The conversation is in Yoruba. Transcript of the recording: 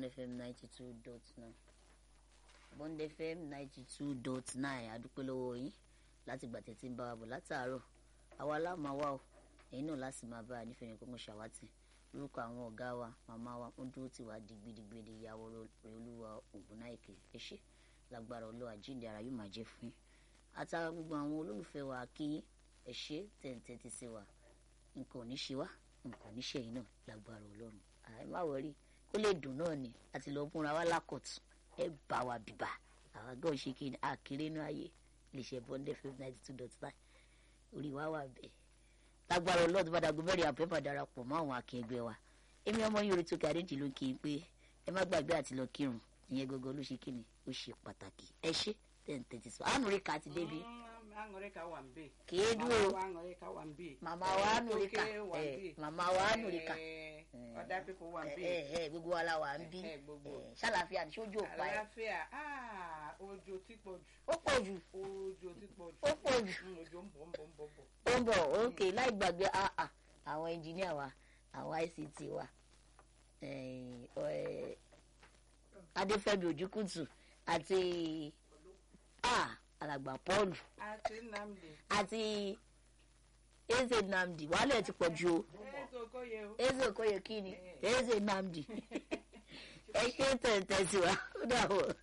fm ninety two dot nine bond fm ninety two dot nine adúpẹ́ lọ́wọ́ yín láti gbà tẹ́tí ń bá wa bọ̀ látàárọ̀ àwa láàmú wa o ẹ̀yin náà láti máa bá a nífẹ̀ẹ́ yẹn kó ń ṣàwátì lórúkọ àwọn ọ̀gá wa màmá wa ń dúró tì wá digbidigbidi ìyàwó rẹ̀ olúwa ògùnnáìkè ẹ ṣé lágbára ọlọ́ àjíǹde ara yóò máa jẹ́ fún yín àtàrà gbogbo àwọn olólùfẹ́ wa kí yín ẹ ṣé tẹ̀ǹtẹ̀ ti ṣe wa nǹkan ò ní ṣe wá nǹkan ò ní ṣe yín náà lágbára ọlọ́run àì má wọrí kó lè dùn náà ni àti lọ múra wá lákọ̀tún ẹ bá wa bìbà àwọn agbọ́n ṣe kí ni àkèrè inú ayé lè ṣe bọ́ndẹ̀ fm ninety two dot nine orí wa wà bẹ́ẹ̀ lágbára ọlọ́run bá dàgbé mẹ́rin àpẹ́fà darapọ̀ mọ́ àwọn akẹgbẹ́ wa èmi ọmọ yìí orí tó kí adéjì ló kí n pé ẹ má gbàgbé àti lọ kírun ìyẹn gọgọ ló ṣe kíni ó ṣe pàtàkì ẹ ṣe tẹ̀ǹtẹ̀tì sọ ànúríkà ti débi aṅụrịka wambe kèé dúró aṅụrịka wambe màmá wa ànúríkà ẹ màmá wa ànúríkà other people wambe ẹ ẹ gbogbo wa la wà ń bí Eh, gbogbo. ẹ, ṣàlàfíà ní sójú òpá ẹ àlàáfíà ah òjò tí pọ̀ jù ó pọ̀ jù òjò tí pọ̀ jù ó pọ̀ jù Mm, òjò ń bọ̀ ń bọ̀ ń bọ̀ bọ̀ ó ń bọ̀ òkè láì gbàgbé ah, ah, àwọn ẹnjìníà wa àwọn ict wa eh, eh, adéfẹ́mi ojúkùtù àti ah, alàgbà paul àti nnamdi àti eze nnamdi wàhálà ẹ ti pọ̀ ju o eze okoye o eze okoye kí ni eze nnamdi ẹ ṣe tẹ̀tẹ̀ sí wa ó dà wọ̀.